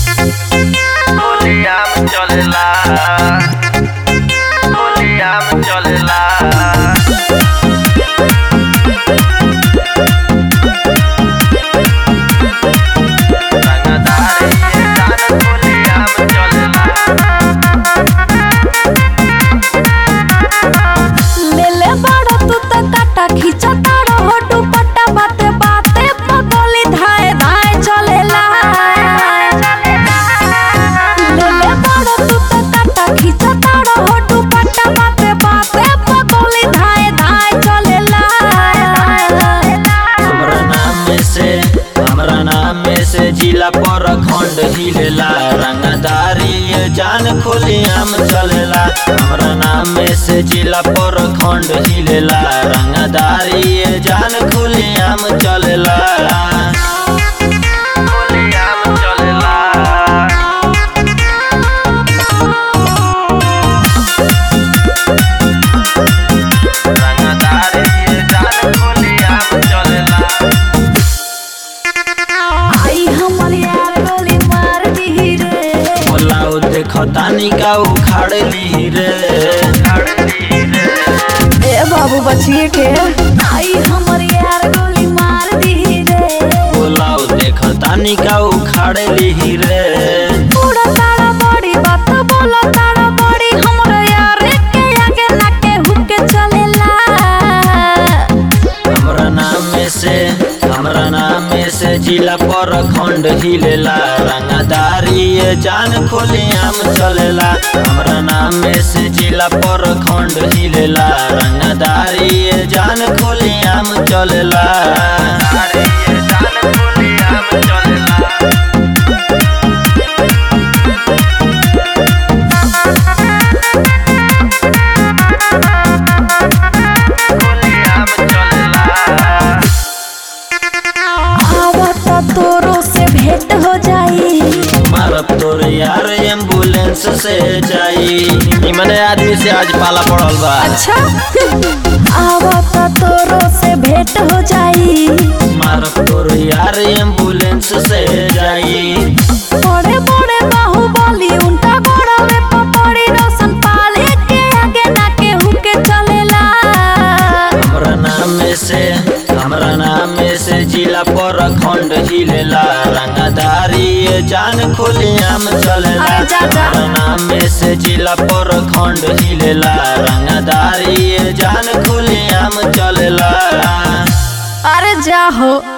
होलियाम चलेला होलियाम चलेला रंगदारी जान होलियाम चलेला लेले बाड़ा तू त काटा खींचा ताड़ा होटू पट्टा बाते बाते पगोली धाए धाए चलेला लेले बाड़ा तू त काटा खींचा ताड़ा होटू पट्टा बाते बाते पगोली धाए धाए चलेला हमरा नाम में से हमरा नाम में से जिला पर खंड हिलेला रंगदारी ये जान खोलियाम चलेला हमरा नाम में से जिला पर खंड हिलेला रंगदारी ये जान खोलियाम चलेला होलियाम चलेला रंगदारी जान होलियाम चलेला आई हमर यार गोली मार दी रे बोला उ देखो तानी का उखाड़ ली रे ए बाबू बचिए के आई हमर यार गोली मार दी रे बोला उ देखो तानी का उखाड़ ली रे पूरा तारा बड़ी बात बोलो तारा बड़ी हमर यार के आगे ना के हुके चलेला हमरा नाम में से हमरा नाम में से जिला पर खंड हिलेला रंगदारी ये जान खोलियाम चलेला हमरा नाम में से जिला पर खंड हिलेला रंगदारी ये जान खोलियाम चलेला जान होलियाम चलेला होलियाम चलेला आवत तोरो से भेंट हो जाई मारब तोर यार एम्बुलेंस से जाई इमने आदमी से आज पाला पड़ल बा अच्छा आवत तोरो से भेंट हो जाई मारब तोर यार एम्बुलेंस से जाई बड़े बड़े बाहुबली उनका गोड़वे पपड़ी रोशन पाले के आगे ना के हुके चलेला हमरा नाम में से हमरा नाम में से जिला पर खंड हिलेला रंगदारी ये जान खोलियाम चलेला अरे जा, जा। हमरा नाम में से जिला पर खंड हिलेला रंगदारी ये जान खोलियाम चलेला अरे जा हो